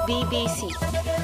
BBC.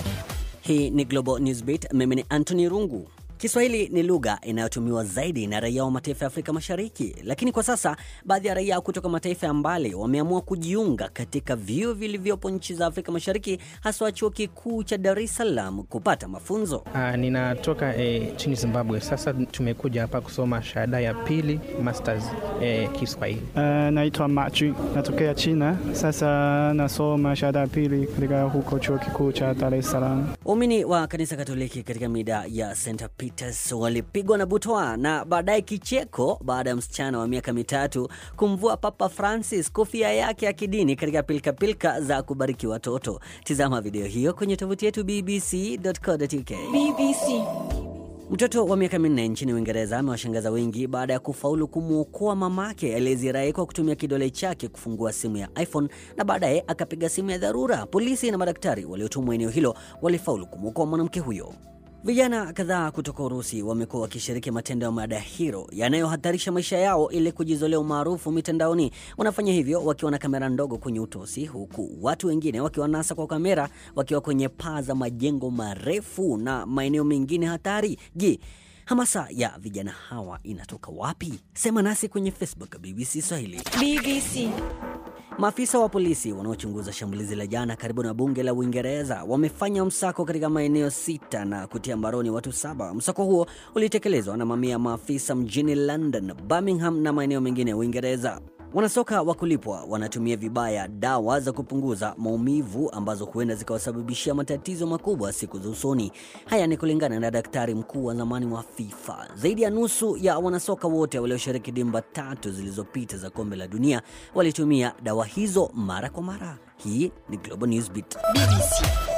Hii ni Global Newsbeat. Mimi ni Anthony Rungu. Kiswahili ni lugha inayotumiwa zaidi na raia wa mataifa ya Afrika Mashariki, lakini kwa sasa baadhi ya raia kutoka mataifa ya mbali wameamua kujiunga katika vyuo vilivyopo nchi za Afrika Mashariki, haswa chuo kikuu cha Dar es Salaam kupata mafunzo. Uh, ninatoka eh, nchini Zimbabwe. Sasa tumekuja hapa kusoma shahada ya pili masters eh, Kiswahili. Uh, naitwa Machi, natokea China. Sasa nasoma shahada ya pili katika huko chuo kikuu cha Dar es Salaam. Waumini wa kanisa Katoliki katika mida ya St Peters walipigwa na butwa na baadaye kicheko baada ya msichana wa miaka mitatu kumvua Papa Francis kofia yake ya kidini katika pilkapilka za kubariki watoto. Tizama video hiyo kwenye tovuti yetu bbc.co.uk. BBC. Mtoto wa miaka minne nchini Uingereza amewashangaza wengi baada ya kufaulu kumwokoa mamake aliyezirai kwa kutumia kidole chake kufungua simu ya iPhone na baadaye akapiga simu ya dharura. Polisi na madaktari waliotumwa eneo hilo walifaulu kumwokoa mwanamke huyo. Vijana kadhaa kutoka Urusi wamekuwa wakishiriki matendo ya madahiro yanayohatarisha maisha yao ili kujizolea umaarufu mitandaoni. Wanafanya hivyo wakiwa na kamera ndogo kwenye utosi, huku watu wengine wakiwanasa kwa kamera wakiwa kwenye paa za majengo marefu na maeneo mengine hatari. Je, hamasa ya vijana hawa inatoka wapi? Sema nasi kwenye Facebook BBC Swahili. BBC. Maafisa wa polisi wanaochunguza shambulizi la jana karibu na bunge la Uingereza wamefanya msako katika maeneo sita na kutia mbaroni watu saba. Msako huo ulitekelezwa na mamia ya maafisa mjini London, Birmingham na maeneo mengine ya Uingereza. Wanasoka wa kulipwa wanatumia vibaya dawa za kupunguza maumivu ambazo huenda zikawasababishia matatizo makubwa siku za usoni. Haya ni kulingana na daktari mkuu wa zamani wa FIFA. Zaidi ya nusu ya wanasoka wote walioshiriki dimba tatu zilizopita za kombe la dunia walitumia dawa hizo mara kwa mara. Hii ni Global Newsbeat. BBC.